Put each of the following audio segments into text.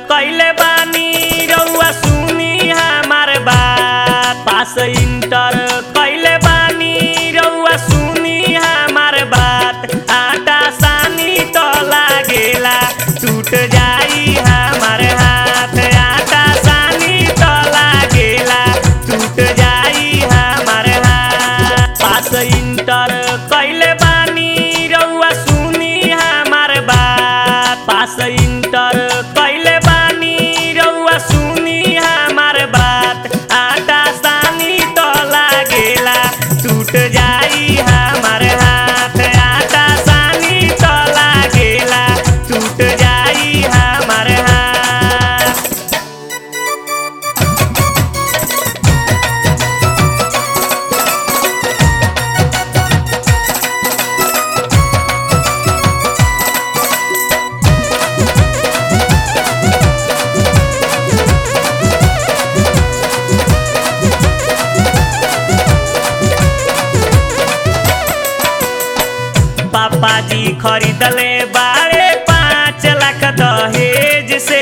कैले बानी रउआ सुनी हमार बात पास इंटर कैले बानी रउआ सुनी हमार बात आटा सानी तो लागेला टूट जाई हमार हाथ आटा सानी तो लागेला टूट जाई हमार हाथ पास इंटर कैले बानी रउआ सुनी हमार बात पास इंटर कैले बानी रउआ सुनी हमार बात आटा सानी तो लागेला टूट जाई हमार हाथ आटा सानी तो लागेला टूट जाई हमार हाथ पापा जी खरीदले बारे पाँच लाख दहेज से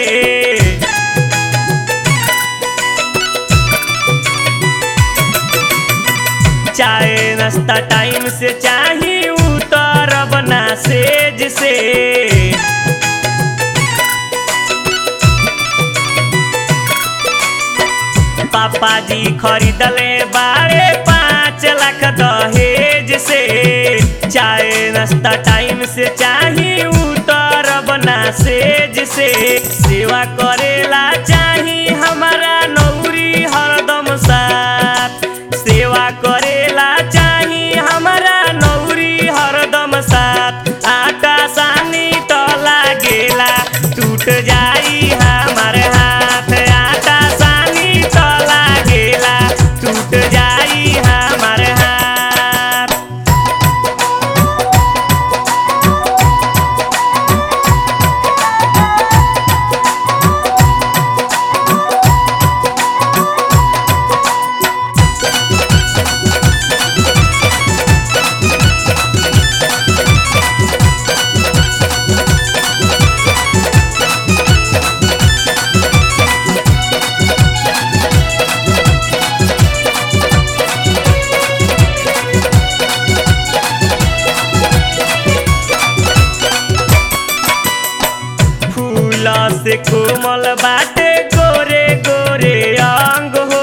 चाहे नाश्ता टाइम से चाही उतर बना सेज से पापा जी खरीदले बारे पाँच लाख दहेज से चाहे नाश्ता टाइम से चाही उतर बना सेज से सेवा करेला चाही हमारा नौरी हरदम साथ सेवा करेला चाही हमारा नौरी हरदम साथ आटा सानी तो लागेला टूट जाई हमार हाथ आटा सानी तो लागेला टूट जाई हमार हाथ फूल से कोमल बाटे गोरे गोरे अंग हो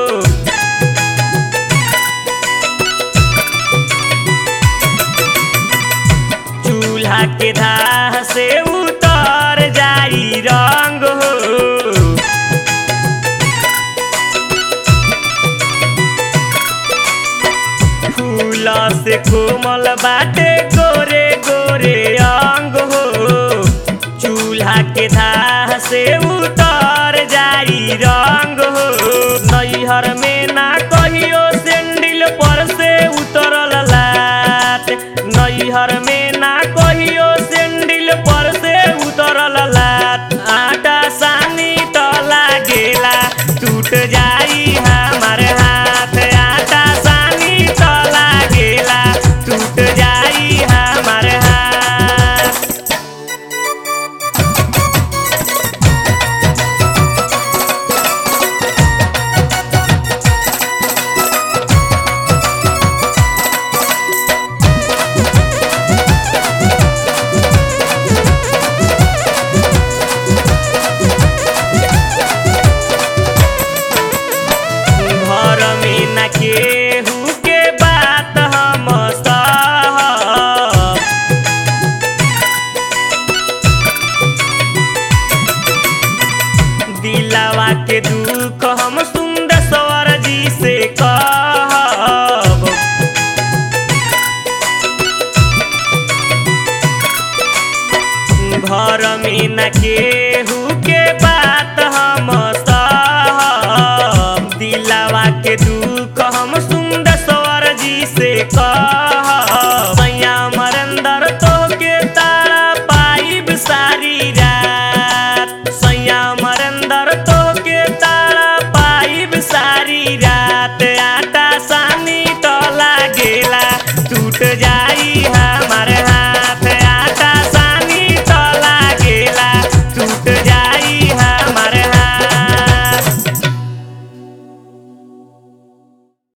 चूल्हा के धाह से उतर जाई रंग हो फूल से कोमल बाटे गोरे गोरे अंग हो चूल्हा के धाह से उतर जाई रंग हो नैहर में ना कहियो सेंडिल पर से उतरल लात नैहर में ना कहियो सेंडिल पर से उतरल लात आटा सानी तो लागेला टूट जाई हमार हाथ आटा सानी तो लागेला टूट जाई हमार हाथ घर में न केहू के बात हम सहब दिलावा के दुख हम सुंदर स्वर जी से कहब घर में न केहू के बात हम